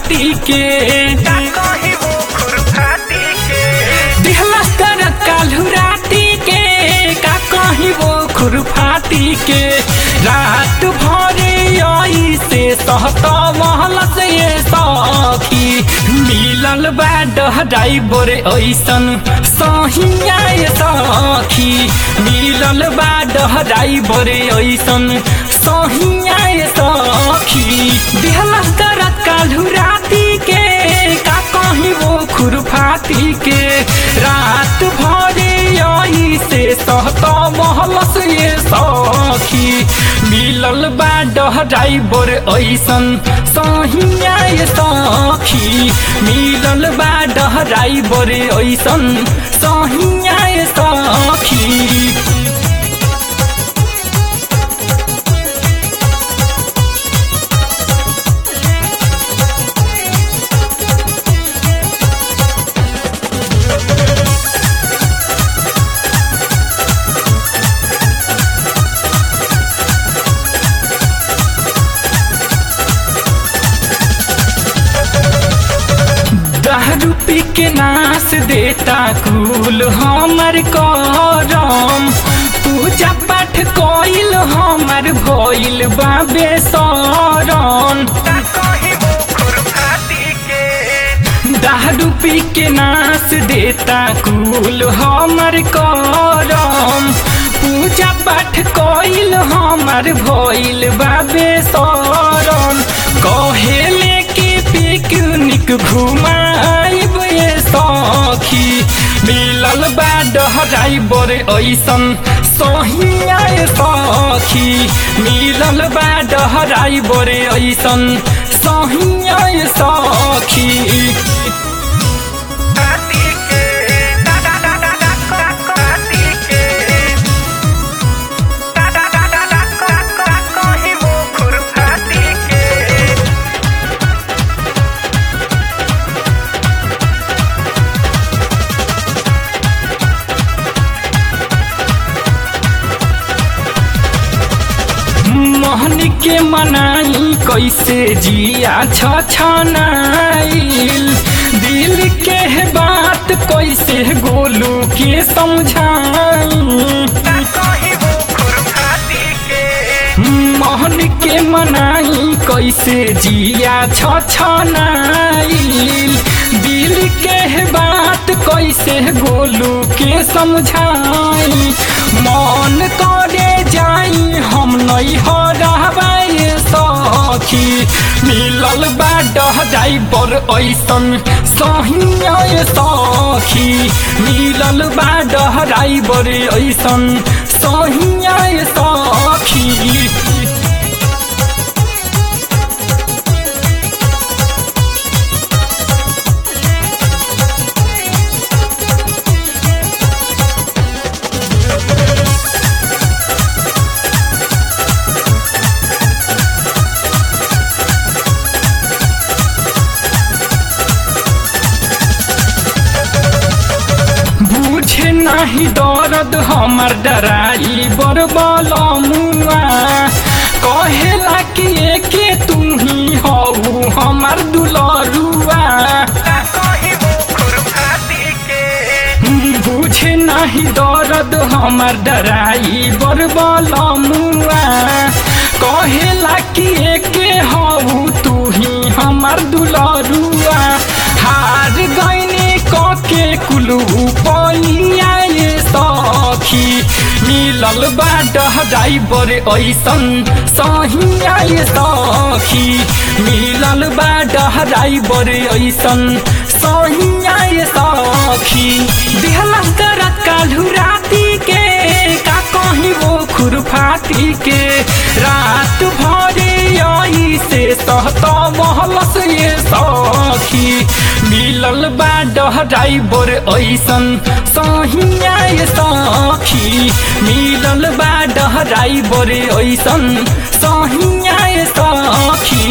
फाटी के का कहीं वो खुरफाती के दिहला कर काल्हू राती के का कहीं वो खुरफाती के रात भरे आई से सहता महल से ये सखी मिलल बा डहराई बोरे ऐसन सहिया ये सखी मिलल बा डहराई बोरे ऐसन सहिया ये सखी दिहला कर काल्हू राती के का कहीं वो खुरफाती के रात भरे आई से सहता महल से ये सखी मिलल बा डहराई बोर ऐसन सहिया ये सखी मिलल बा डहराई बोर ऐसन सहिया ये सखी दारू पी के नाश देता कुल हमर करम पूजा पाठ कइल हमर भइल बाबे शरण का कहीं वो खुरफाती के दारू पी के नाश देता कुल हमर करम पूजा पाठ कइल हमर भइल बाबे शरण कहेले कि पिकनिक घुमाइब ये सखी मिलल बा डहराई बर ऐसन सहिया ये सखी मिलल बा डहराई बर ऐसन सहिया ये सखी फाती के दा दा दा दा दा का फाती के दा दा दा दा दा का का कहीं वो खुरफाती के मोहन के मनाई कैसे जिया छछनाइल दिल के बात कैसे गोलू के समझाई का कहीं वो खुरफाती के मोहन के मनाई कैसे जिया छछनाइल दिल के बात कैसे गोलू के समझाई मन करे जाई हम नहीं हो रहबाई सखी मिलल बा डहराई बर ऐसन सहिया सखी मिलल बा डहराई बर ऐसन सहिया सखी बुझे नाही दर्द हमर डराई बर मुआ कहेला कि एके तू ही हऊ हमर दुलरुआ का कहीं वो खुरफाती के बुझे नाही दर्द हमर डराई बर मुआ कहेला कि एके हऊ तू ही हमर दुलरुआ हार गईनी कके कुलू पैया ये सखी मिलल बा डहराई बर ऐसन सहिया ये सखी मिलल बा डहराई बर ऐसन सहिया ये सखी दिहला करत काल्हू राती के का कहीं वो खुरफाती के रात भरे आई से सहता महल से ये सखी मिलल बा डहराई बर ऐसन सहिया ये सखी मिलल बा डहराई बर ऐसन सहिया ये सखी